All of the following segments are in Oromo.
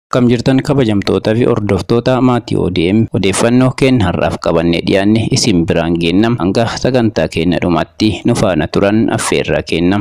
Akkam jirtan kabajamtoota fi hordoftoota maatii ODM odeeffannoo keenya har'aaf qabannee dhiyaanne isin biraan geennam hanga sagantaa keenya dhumaatti nu faana turan affeerraa kennam.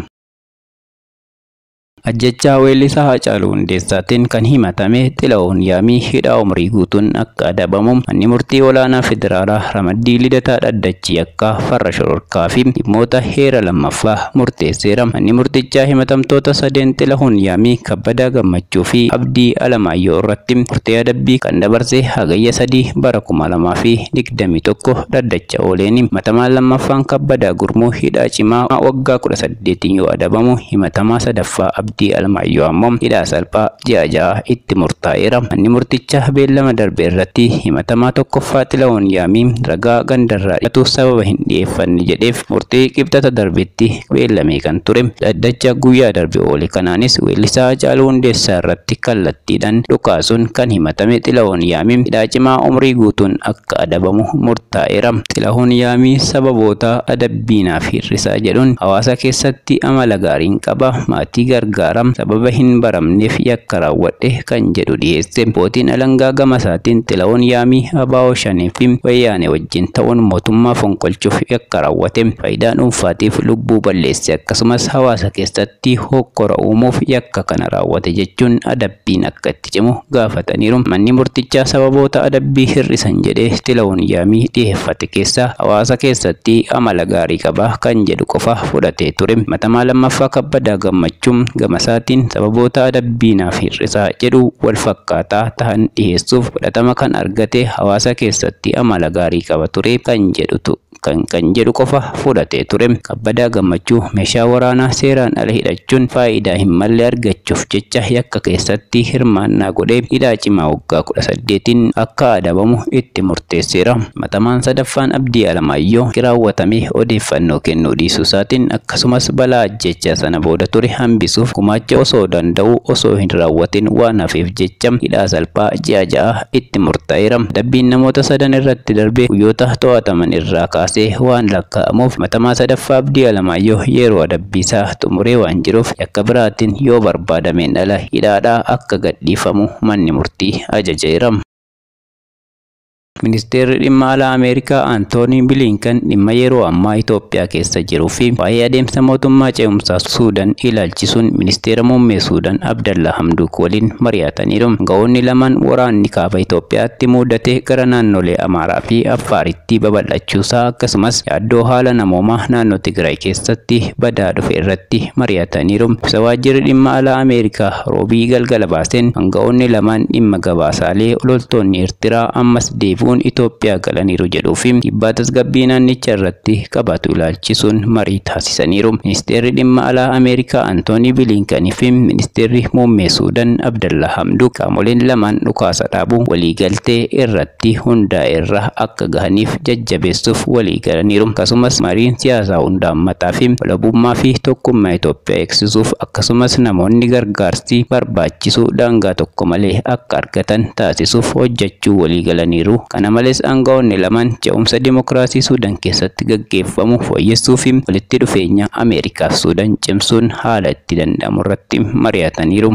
Ajjechaa weellisaa Haacaaluu Hundeessaatiin kan himatame Xilahuun Yaamii hidhaa umrii guutuun akka adabamu manni murtii olaanaa federaalaa ramaddii lidataa dhaddachi akka farra shororkaa fi dhimmoota heera lammaffaa murteesseera. Manni murtichaa himatamtoota sadeen Xilahuun Yaamii kabbadaa gammachuu fi abdii alamaayyoo irratti murtee adabbii kan dabarse hagayya sadii bara kuma lamaa fi digdamii tokko dhaddacha ooleeni. Himatamaan lammaffaan kabbadaa gurmuu hidhaa cimaa waggaa kudha saddeetiin yoo adabamu himatamaa sadaffaa abdii abdii alamaayyoo ammoo hidhaa salphaa ji'a ja'a itti murtaa'eera. Manni murtichaa beellama darbe irratti himatamaa tokkoffaa Xilahuun Yaamii ragaa gandarraa dhiyaatu sababa hin dhiyeeffanne jedheef murtii qibxata darbetti beellamee kan ture. Dhaddacha guyyaa darbe oole kanaanis weellisaa Haacaaluu Hundeessaa irratti kallattiidhaan dhukaasuun kan himatame Xilahuun Yaamii hidhaa cimaa umrii guutuun akka adabamu murtaa'eera. Xilahuun Yaamii sababoota adabbiinaaf hir'isaa jedhuun hawaasa keessatti amala gaariin qaba maatii gargaara. gargaaram sababa hin baramneef yakka raawwadhe kan jedhu dhiyeesse. Abbootiin alangaa gama isaatiin Xilahuun Yaamii Abaa'oo Shanee fi Wayyaanee wajjin ta'uun mootummaa fonqolchuuf yakka raawwate. Faayidaa dhuunfaatiif lubbuu balleesse akkasumas hawaasa keessatti hokkora uumuuf yakka kana raawwate jechuun adabbiin akka itti cimu gaafataniiru. Manni murtichaa sababoota adabbii hir'isan jedhee Xilahuun Yaamii dhiyeeffate keessaa hawaasa keessatti amala gaarii qaba kan jedhu qofa fudhatee ture. Himatamaa lammaffaa kabbadaa gammachuun gama isaatiin sababoota adabbiinaaf hir'isaa jedhu wal fakkaataa ta'an dhiyeessuuf fudhatama kan argate hawaasa keessatti amala gaarii qaba ture kan jedhutu kan kan jedhu qofa fudhatee ture. Kabbadaa gammachuu meeshaa waraanaa seeraan ala hidhachuun faayidaa hin malle argachuuf jecha yakka keessatti hirmaannaa godhee hidhaa cimaa waggaa kudha saddeetiin akka adabamu itti murteesseera. Himatamaan sadaffaan abdii alamaayyoo raawwatame odeeffannoo kennuu dhiisuu isaatiin akkasumas balaa ajjechaa sana booda ture hambisuuf gumaacha osoo danda'u osoo hin raawwatin waan hafeef jecha hidhaa salphaa ji'a ja'a itti murtaa'eera. Adabbiin namoota sadan irratti darbee guyyoota to'ataman irraa kaasee waan lakkaa'amuuf himatamaa sadaffaa abdii alamaayyoo yeroo adabbiisaa xumuree waan jiruuf yakka biraatiin yoo barbaadameen ala hidhaadhaa akka gadhiifamu manni murtii ajajeera. Ministeerri dhimma alaa Ameerikaa Antoonii Bilinkan dhimma yeroo ammaa Itoophiyaa keessa jiruu fi waa'ee adeemsa mootummaa ce'umsaa Suudaan ilaalchisuun ministeera muummee Suudaan Abdallaa Hamduuk waliin mari'ataniiru. Ga'oonni lamaan waraanni kaaba Itoophiyaatti mudatee gara naannolee Amaaraa fi Affaaritti babal'achuusaa akkasumas yaaddoo haala namoomaa naannoo Tigraay keessatti badaa dhufe irratti mari'ataniiru. Ibsa waajjirri dhimma alaa Ameerikaa roobii galgala baaseen ga'oonni lamaan dhimma gabaasaalee loltoonni Eertiraa ammas deebi'u bu'uun Itoophiyaa galaniiru jedhuu fi dhiibbaa tasgabbii naannicha irratti qabaatu ilaalchisuun marii taasisaniiru. Ministeerri dhimma alaa Ameerikaa Antoonii Bilinkanii fi ministeerri muummee Suudaan Abdallaa Hamduuk qaamoleen lamaan dhukaasa dhaabuu waliigaltee irratti hundaa'e irra akka gahaniif jajjabeessuuf walii galaniiru. Akkasumas mariin siyaasaa hundaammataa fi walabummaa fi tokkummaa Itoophiyaa eegsisuuf akkasumas namoonni gargaarsi barbaachisu daangaa tokko malee akka argatan taasisuuf hojjechuu walii galaniiru. Kana malees aangawoonni lamaan ce'umsa dimokiraasii Suudaan keessatti gaggeeffamu fooyyessuu fi walitti dhufeenya Ameerikaa fi Suudaan cimsuun haala itti danda'amu irratti mari'ataniiru.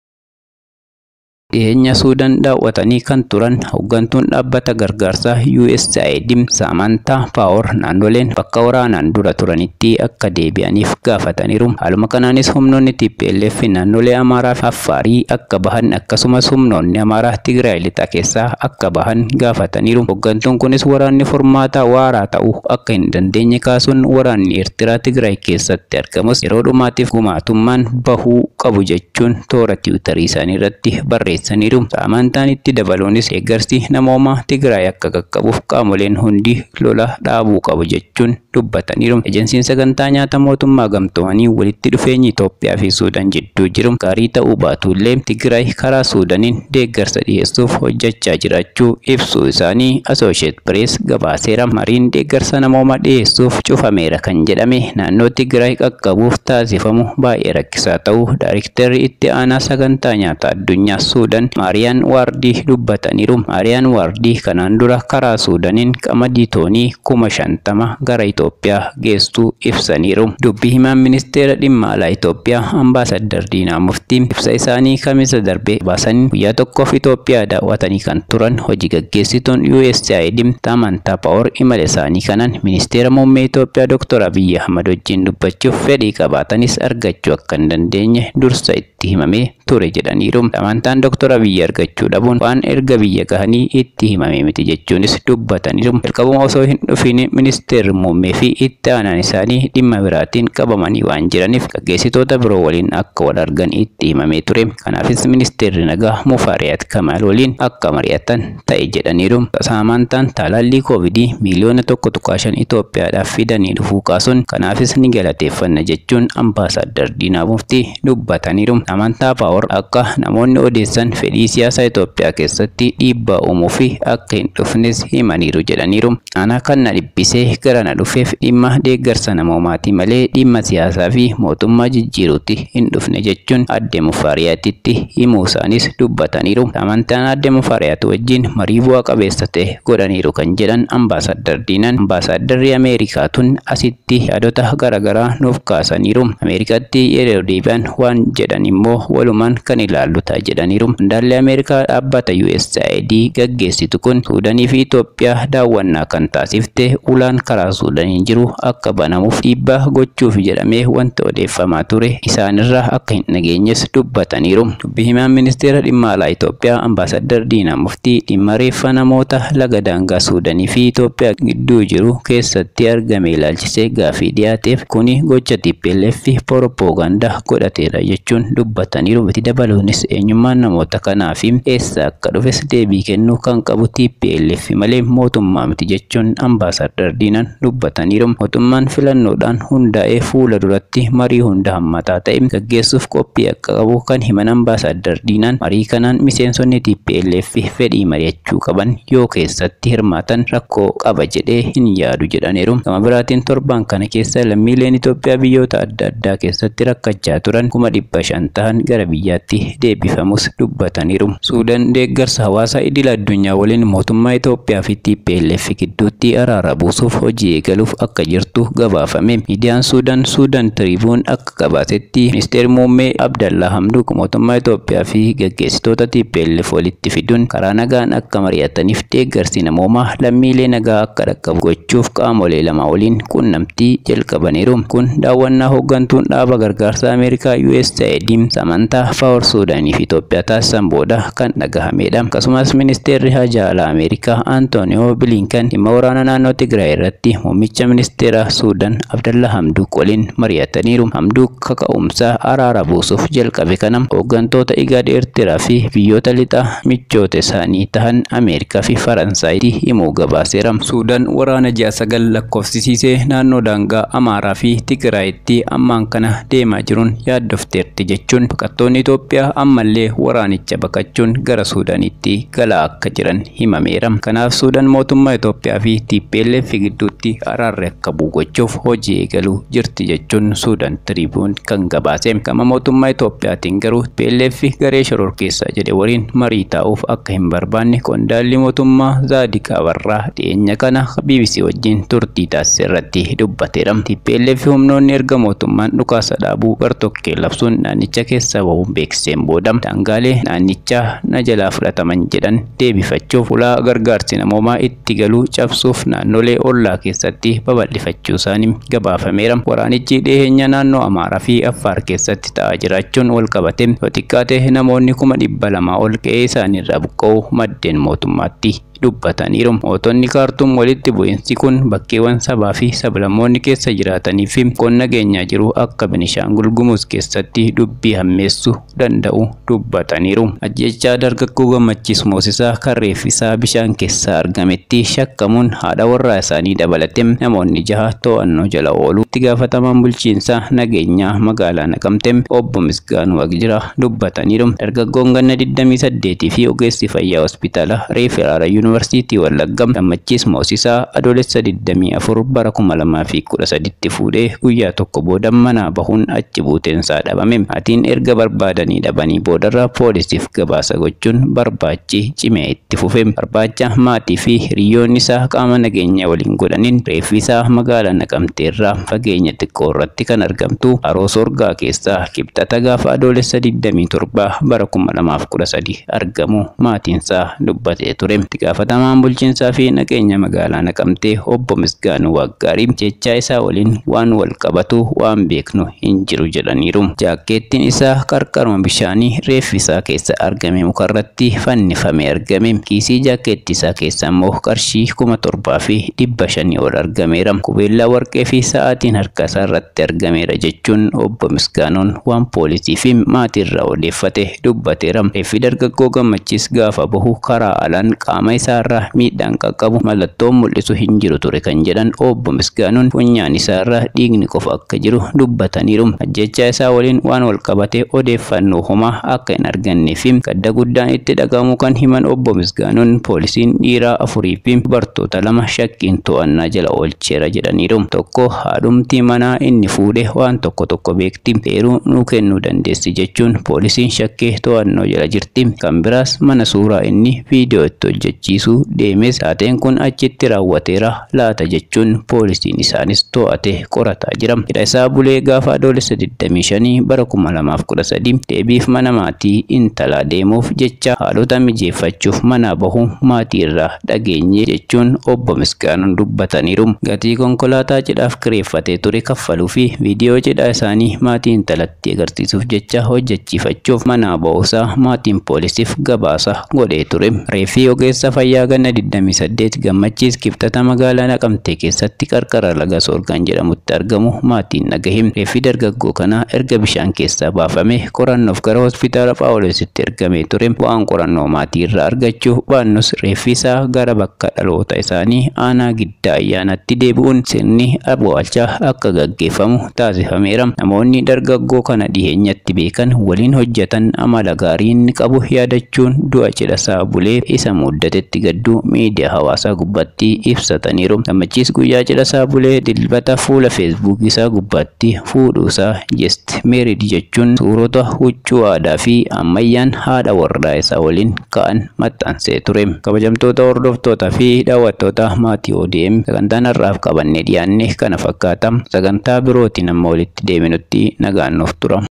dhiyeenya Suudaan daawwatanii kan turan hooggantuun dhaabbata gargaarsaa USAID Samantaa Paawer naannoleen bakka waraanaan dura turanitti akka deebi'aniif gaafataniiru. Haaluma kanaanis humnoonni TPLF naannolee Amaaraa fi Affaarii akka bahan akkasumas humnoonni Amaaraa Tigraay lixaa keessaa akka bahan gaafataniiru. Hooggantuun kunis waraanni furmaata waaraa ta'uu akka hin dandeenye kaasuun waraanni Eertiraa Tigraay keessatti argamus yeroo dhumaatiif gumaatummaan bahuu qabu jechuun toora tiwutarii isaanii irratti barreesse. barreessaniiru. Amantaan itti dabaluunis deeggarsi namoomaa Tigraay akka qaqqabuuf qaamoleen hundi lola dhaabuu qabu jechuun dubbataniiru. Ejensiin sagantaa nyaata mootummaa gamtoomanii walitti dhufeenyi Itoophiyaa fi Suudaan jidduu jiru gaarii ta'uu baatullee Tigraay karaa Suudaaniin deeggarsa dhiyeessuuf hojjechaa jiraachuu ibsuu isaanii Associate Press gabaaseera. Mariin deeggarsa namoomaa dhiyeessuuf cufameera kan jedhame naannoo Tigraay qaqqabuuf taasifamu baay'ee rakkisaa ta'uu Daayirektarri itti aanaa sagantaa nyaata addunyaa Suudaan Suudaan Maariyaan Waardii dubbataniiru. Maariyaan Waardii kanaan dura karaa Suudaaniin qamadii toonii kuma shantama gara Itoophiyaa geessuu ibsaniiru. Dubbii himaan ministeera dhimma alaa Itoophiyaa ambaasaddar Diinaa Muftii ibsa isaanii kamisa darbee baasan guyyaa tokkoof Itoophiyaa daawwatanii kan turan hojii gaggeessituun USAID Tamantaa Paawor imala isaanii kanaan ministeera muummee Itoophiyaa Dr. Abiyyi Ahmad wajjin dubbachuuf fedhii qabaatanis argachuu akka hin dandeenye dursa itti himamee ture jedhaniiru. Tamantaan Dr. Abiyyi argachuu dhabuun waan erga biyya gahanii itti himame miti jechuunis dubbataniiru. Jalqabuma osoo hin dhufin ministeerri muummee fi itti aanaan isaanii dhimma biraatiin qabamanii waan jiraniif gaggeessitoota biroo waliin akka wal argan itti himamee ture. Kanaafis ministeerri nagaa Mufaariyaat Kamaal waliin akka mari'atan ta'e jedhaniiru. Saamantaan talaallii koovidii miiliyoona tokko tuqaa shan Itoophiyaadhaaf fidanii dhufuu kaasuun kanaafis ni galateeffanna jechuun ambaasaddar Diinaa Muftii dubbataniiru. Amantaa Paawor akka namoonni odeessan fedhii siyaasaa Itoophiyaa keessatti dhiibbaa uumuu fi akka hin dhufnes himaniiru jedhaniiru. Ana kan na dhibbisee gara na dhufeef dhimma deeggarsa namoomaatii malee dhimma siyaasaa fi mootummaa jijjiiruutti hin dhufne jechuun adde Mufaariyaatitti himuu isaanis dubbataniiru. Amantaan adde Mufaariyaat wajjin marii bu'aa qabeessa ta'e godhaniiru kan jedhan ambaasaddar Diinaan ambaasaddarri Ameerikaa tun asitti yaadota garaagaraa nuuf kaasaniiru. Ameerikaatti yeroo deebi'an waan jedhan immoo walumaan kan ilaallu ta'a jedhaniiru. Mandaalli Ameerikaa dhaabbata USAID gaggeessitu kun Suudaanii fi Itoophiyaa daawwannaa kan taasifte ulaan karaa Suudaaniin jiru akka banamuuf dhiibbaa gochuuf jedhamee wanta odeeffamaa ture isaanirraa akka hin dhageenyes dubbataniiru. Dubbii himaan ministeera dhimma alaa Itoophiyaa ambaasaddar Diinaa Muftii dhimma reeffa namoota laga daangaa Suudaanii fi Itoophiyaa gidduu jiru keessatti argame ilaalchisee gaafii dhiyaateef kuni gocha TPLF propoogandaa godhateera jechuun dubbataniiru. Itti dabaluunis eenyummaan namoota kanaa fi eessa akka dhufes deebii kennuu kan qabu TPLF malee mootummaa miti jechuun ambaasaddar Diinaan dubbataniiru. Mootummaan filannoodhaan hundaa'ee fuula duratti marii hunda hammataa ta'e gaggeessuuf qophii akka qabu kan himan ambaasaddar Diinaan marii kanaan miseensonni TPLF fedhii mari'achuu qaban yoo keessatti hirmaatan rakkoo qaba jedhee hin yaadu jedhaniiru. Gama biraatiin torban kana keessa lammiileen Itoophiyaa biyyoota adda addaa keessatti rakkachaa turan kuma dhibba shan ta'an gara biyyaatti deebifamus dubbataniiru. Suudaan deeggarsa hawaasa idil addunyaa waliin mootummaa Itoophiyaa fi TPLF gidduutti araara buusuuf hojii eegaluuf akka jirtu gabaafame. Miidiyaan Suudaan Suudaan Tiriibuun akka gabaasetti ministeerri muummee Abdallaa Hamduuk mootummaa Itoophiyaa fi gaggeessitoota TPLF walitti fiduun karaa nagaan akka mari'ataniif deeggarsi namoomaa lammiilee nagaa akka dhaqqabu gochuuf qaamolee lama waliin quunnamtii jalqabaniiru. Kun daawwannaa hooggantuun dhaaba gargaarsa Ameerikaa USAID samantaa Paawor Suudaanii fi Itoophiyaa taasisan booda kan dhagahamedha. Akkasumas ministeerri haajaa alaa Ameerikaa Antooniyoo Bilinkan dhimma waraana naannoo Tigraay irratti muummicha ministeera Suudaan Abdallaa Hamduuk waliin mari'ataniiru. Hamduuk kaka'umsa araara buusuuf jalqabe kana hooggantoota IGAD Eertiraa fi biyyoota lixa michoota isaanii tahan Ameerikaa fi Faransaayiti himuu gabaaseera. Suudaan waraana ji'a sagal lakkoofsisiisee naannoo daangaa Amaaraa fi Tigraayitti ammaan kana deemaa jiruun yaaddofteerti jechuun baqattoonni Itoophiyaa ammallee waraanicha baqachuun gara Suudaanitti galaa akka jiran himameera. Kanaaf Suudaan mootummaa Itoophiyaa fi TPLF gidduutti araarri akka bu'u gochuuf hojii eegaluu jirti jechuun Suudaan Tiriibuun kan gabaase. Gama mootummaa Itoophiyaatiin garuu TPLF garee shororkeessaa jedhe waliin marii taa'uuf akka hin barbaanne qondaalli mootummaa Zaadiq Abarraa dhiyeenya kana BBC wajjin turtii taasise irratti dubbateera. TPLF humnoonni erga mootummaan dhukaasa dhaabuu gartokkee labsuun naannicha keessa bahuun beeksiseen booda daangaalee naannichaa na jalaa fudhataman jedhan deebifachuuf ulaa gargaarsi namoomaa itti galuu cabsuuf naannolee ollaa keessatti babal'ifachuu isaanii gabaafameera. Waraanichi dhiyeenya naannoo Amaaraa fi Affaar keessatti ta'aa jiraachuun wal qabate yoo xiqqaate namoonni kuma dhibba lamaa ol qe'ee isaaniirraa buqqa'uu maddeen mootummaatti dubbataniiru. Mootonni kaartuum walitti bu'iinsi kun bakkeewwan sabaa fi sablammoonni keessa jiraatanii fi qonna nageenyaa jiru akka Benishaangul Gumuz keessatti dubbii hammeessuu danda'u dubbataniiru. Ajjechaa dargaggoo gammachiis moosisaa kan reeffisaa bishaan keessaa argametti shakkamuun haadha warraa isaanii dabalate namoonni jaha to'annoo jala oolu. Itti gaafatamaan bulchiinsa nageenyaa magaalaa Naqamte obbo Misgaanuu Wagjira dubbataniiru. Dargaggoon ganna 28 fi ogeessi fayyaa hospitaala Reeferaara Yuunivarsiitii Yuunivarsiitii Wallaggaa Gammachiis Moosisaa adoolessa 24 bara 2013tti fuudhee guyyaa tokko booda manaa bahuun achi buuteensaa dhabame. Maatiin erga barbaadanii dhabanii boodarra poolisiif gabaasa gochuun barbaachi cimee itti fufe. Barbaacha maatii fi hiriyoonni isaa qaama nageenyaa waliin godhaniin reeffi isaa magaalaa Naqamteerraa fageenya xiqqoo irratti kan argamtu haroo sorgaa keessaa kibxata gaafa adoolessa 27 bara 2013 argamu maatiinsaa dubbatee ture. Itti gaafatamaan bulchiinsaa fi nageenya magaalaa Naqamtee obbo Misgaanuu Waggaarii jechaa isaa waliin waan wal qabatu waan beeknu hin jiru jedhaniiru. Jaakkeettiin isaa qarqaruma bishaanii reeffi isaa keessa argame mukarratti fannifamee argame. Kiisii jaakkeettii isaa keessa immoo qarshii kuma torbaa fi dhibba shanii ol argameera. Qubeellaa warqee fi sa'aatiin harka isaa irratti argameera jechuun obbo Misgaanuun waan poolisii fi maatii irraa odeeffate dubbateera. Reeffi dargaggoo gammachiis gaafa bahu karaa alaan qaama isaa irraa miidhaan qaqqabu mallattoon mul'isu hin jiru ture kan jedhan obbo Misgaanuun funyaan isaa irraa dhiigni qofa akka jiru dubbataniiru. Ajjechaa isaa waliin waan wal qabate odeeffannoo homaa akka hin argannee fi gadda guddaan itti dhagahamu kan himan obbo Misgaanuun poolisiin dhiiraa afurii fi dubartoota lama shakkiin to'annaa jala oolcheera jedhaniiru. Tokko haadhumtii manaa inni fuudhe waan tokko tokko beekti eeruu nuu kennuu dandeessi jechuun poolisiin shakkee to'annoo jala jirti. Kan biraas mana suuraa inni viidiyoo itti hojjechiisuu deemes taateen kun achitti raawwateera laata jechuun poolisiin isaanis to'ate qorataa jira. Hidha isaa bulee gaafa adoolessa 25 bara 2013 deebiif mana maatii intalaa deemuuf jecha haalota mijeeffachuuf mana bahu maatii irraa dhageenye jechuun obbo Misgaanuun dubbataniiru. Gatii konkolaataa cidhaaf kireeffatee ture kaffaluu fi viidiyoo cidhaa isaanii maatii intalatti agarsiisuuf jecha hojjechiifachuuf mana ba'uusaa maatiin poolisiif gabaasa godhee ture. Reeffi ogeessa fayyaa ganna 28 gammachiis kibxata magaalaa Naqamtee keessatti qarqara laga Soorgaan jedhamutti argamu maatiin dhagahe. Reeffi dargaggoo kanaa erga bishaan keessaa baafame qorannoof gara hospitaala Phaawulositti ergamee ture. Waan qorannoo maatii irraa argachuu baannus reeffi isaa gara bakka dhaloota isaanii aanaa giddaa ayyaanatti deebi'uun sirni awwaalchaa akka gaggeeffamu taasifameera. Namoonni dargaggoo kana dhiheenyatti beekan waliin hojjetan amala gaarii inni qabu yaadachuun du'a cidhasaa bulee isa muddatetti gadduu miidiyaa hawaasaa gubbaatti ibsataniiru. Gammachiis guyyaa cidhasaa bulee dilbata fuula feesbuukii isaa gubbaatti fuudhuusaa jest meerid jechuun suurota huccuu aadaa fi ammayyaan haadha warraa isaa waliin ka'an maxxansee ture. Kabajamtoota hordoftootaa fi daawwattoota maatii ODM sagantaan har'aaf qabannee dhiyaanne kana fakkaata. Sagantaa birootiin amma walitti deebinutti nagaan nuuf tura.